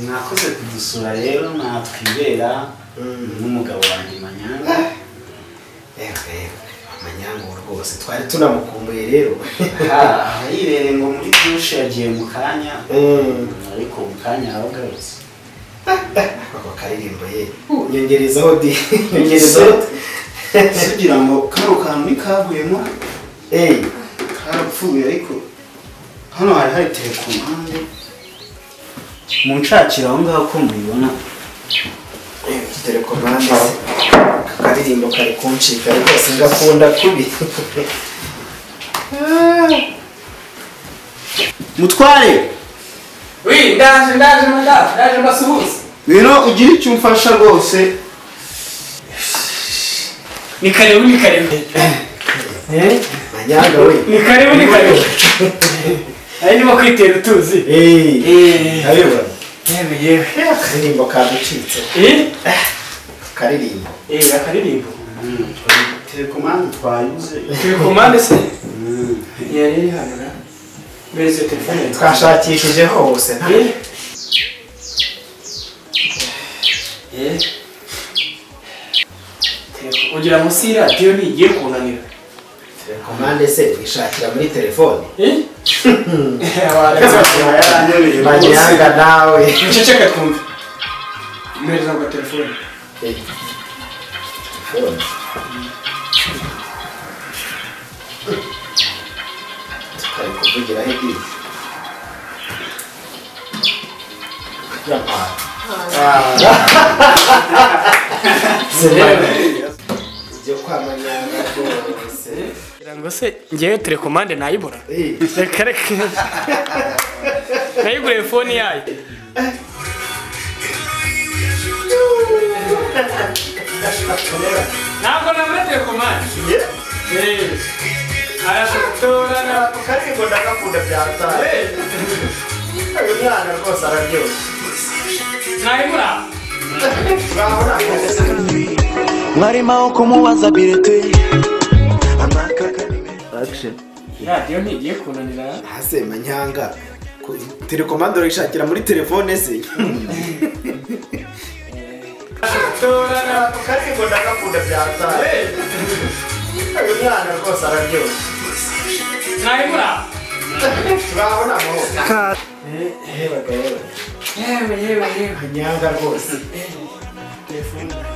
mwakoze kudusura rero natwibera n'umugabo wanjye manyanga yego yego amanyango rwose twari tunamukumbuye rero aha yirere ngo muri dushe yagiye mu kanya Mm. ariko mu kanya yaragarutse ako karirimbo ye nyongerezaho di nyongerezaho sugira ngo kano kantu ntikavuyemo eyi karapfuye ariko hano hari hari tere ku mpande mu nshakira aho ngaho ko mubibona telekomande se ako karirimbo kari kuncika rwose ngakunda kubi mutware wi ndaje ndaje madamu ndaje mbasuhuze ngwino ugire icyo umfasha rwose ni karibu ni karibu manyango we ni karibu ni karibu ari ndimo kwitera utuzi eyi Eh. nabibona yewe yewe akaririmbo kaducitse Eh? karirimbo eh akaririmbo telekomande twayuze turi ku mpande se yari iri hano na mbere izo telefone yari twashakishije hose nta Eh? Eh? Telefo- ugira munsi y'iradiyo ntigiye kunanira telekomande se wishakira muri telefone Eh? Abantu Telekomande yaranyobereye rwose. manyanga nawe Uceceke twumve. Mpereza ngo telefone. Eyi. telefone tukari kuvugiraho ibyiza Yapana. ibyo kwa manyanga rwose Ngira ngo se ngewe telekomande nayibura. Eyi. Reka reka. Nayiguriye fone yayo. Ntabwo nabura telekomande. Eh. Arafotora na- Ako karirimbo ndagakunda byataye uyu mwana rwose araryoshye nayibura. urabona akazi mwarimo aho kumubaza birete amakaka ni menshi Radiyo ntigiye kunanira. hase manyanga ku- telekomande urayishakira muri telefone se Arafotora na- ako karirimbo ndagakunda byataye uyu mwana rwose araryoshye nayibura. urabona amahoro yewe yewe Yewe yewe yewe. manyanga rwose Telefone.